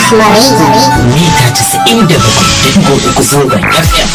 Rahmari. mita 97.3 zangon FM.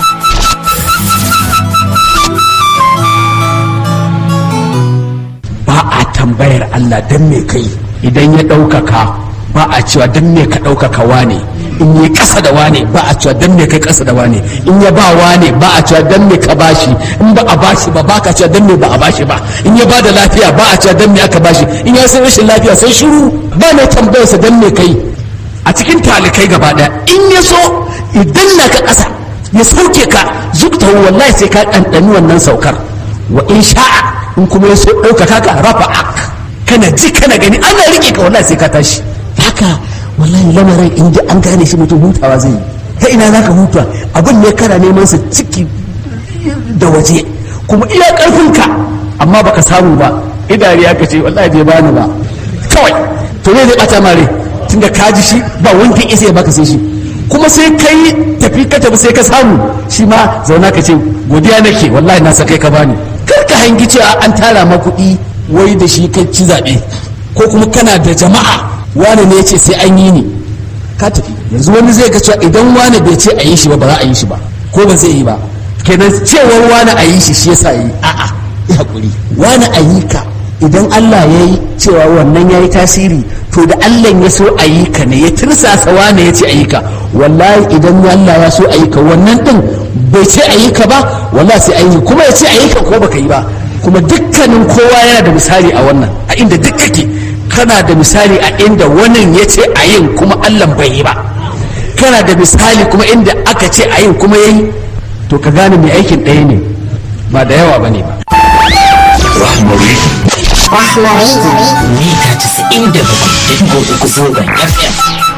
ba a tambayar Allah don me kai idan ya ɗaukaka ba a cewa don me ka ɗaukaka wane in yi ƙasa da wane ba a cewa don me kai ƙasa da wane in ya ba wane ba a cewa don me ka bashi in ba a bashi ba ba ka cewa don me ba a bashi ba in ya ba da lafiya ba a cewa don me aka bashi in ya san rashin lafiya sai shiru ba mai tambayarsa don me kai a cikin talikai gaba ɗaya in ya so idan na ka ƙasa ya sauke ka zukta wallahi sai ka ɗanɗani wannan saukar wa in sha'a in kuma ya so ɗaukaka ka rafa ak kana ji kana gani ana riƙe ka wallahi sai ka tashi haka wallahi lamarin in ji an gane shi mutum hutawa zai yi ta ina za ka huta abin ne kana neman sa ciki da waje kuma iya ƙarfinka amma baka samu ba idari ya ce wallahi bai bani ba kawai to ne zai ɓata mare tunda ka ji shi ba wanda isa ya baka sai shi kuma sai kai tafi ka tafi sai ka samu shi ma zauna ka ce godiya nake wallahi na sakai ka bani kar ka hangi cewa an tara ma kuɗi wai da shi kai ci zaɓe ko kuma kana da jama'a wani ne ce sai an yi ni ka tafi yanzu wani zai ga cewa idan wani bai ce a yi shi ba ba za a yi shi ba ko ba zai yi ba kenan cewar wani a yi shi shi yasa yi a'a ya hakuri wani a yi ka idan Allah ya yi cewa wannan ya yi tasiri to da Allah ya so a yi ka ne ya tirsasa wane ya ce a yi ka wallahi idan Allah ya so a yi ka wannan din bai ce a yi ka ba wallahi sai a yi kuma ya ce a yi ka ko baka yi ba kuma dukkanin kowa yana da misali a wannan a inda duk kake kana da misali a inda wannan ya ce a yin kuma Allah bai yi ba kana da misali kuma inda aka ce a yin kuma ya yi to ka gane mai aikin ɗaya ne ba da yawa ba ne ba Rahmari Rahmari. mita 97.3 zangon FM.